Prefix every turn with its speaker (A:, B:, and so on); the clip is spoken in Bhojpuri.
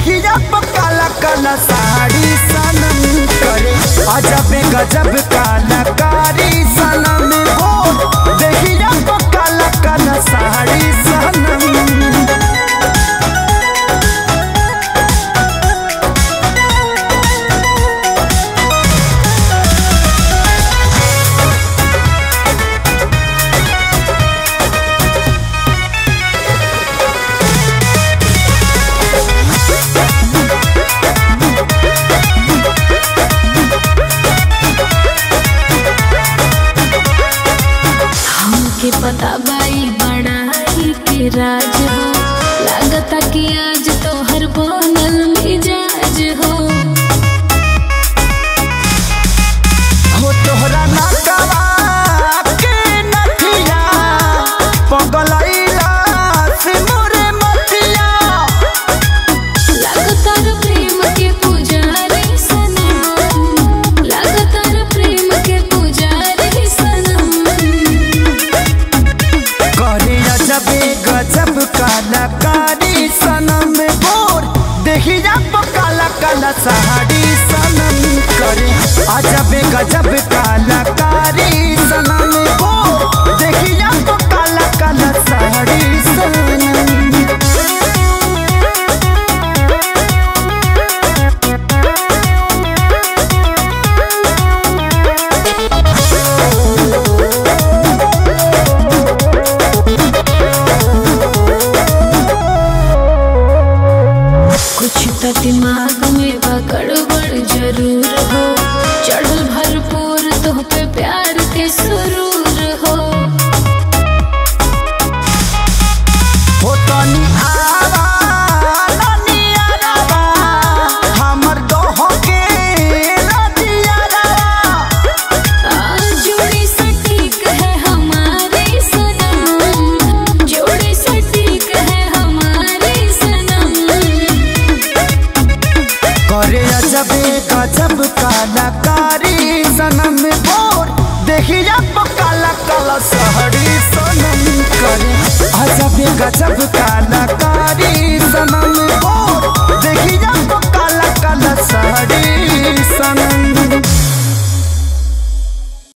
A: देखिया काला काला साड़ी सनम करे अजब गजब कलाकारी सनम हो देखिया काला काला साड़ी सनम
B: हमके पता बाई बड़ाई के राज हो लागता कि आज तोहर बनल मिजाज हो
A: हो तोहरा नकवा के नथिया पगलैला से मोरे मतिया
B: लागता रे प्रेम के पुजारी सनम लागता रे प्रेम के पुजारी सनम
A: करे अजबे गजब कलाकारी सनम बोर देखी जा काला काला साड़ी सनम करे अजबे गजब कलाकारी सनम बोर देखी जा काला काला साड़ी सनम
B: कुछ तो दिमाग में बा गड़बड़ जरूर हो चढ़ल भरपूर तुह पे प्यार के सुरूर हो
A: हो तनी आवा तनी आवा हमर दोह के रतिया
B: जोड़ी सटीक है हमारी सनम जोड़ी सटीक है हमारी सनम
A: करे अजबे गजब कलाकारी सनम बोर देखिया काला काला सहरी सनम करे अजबे गजब काला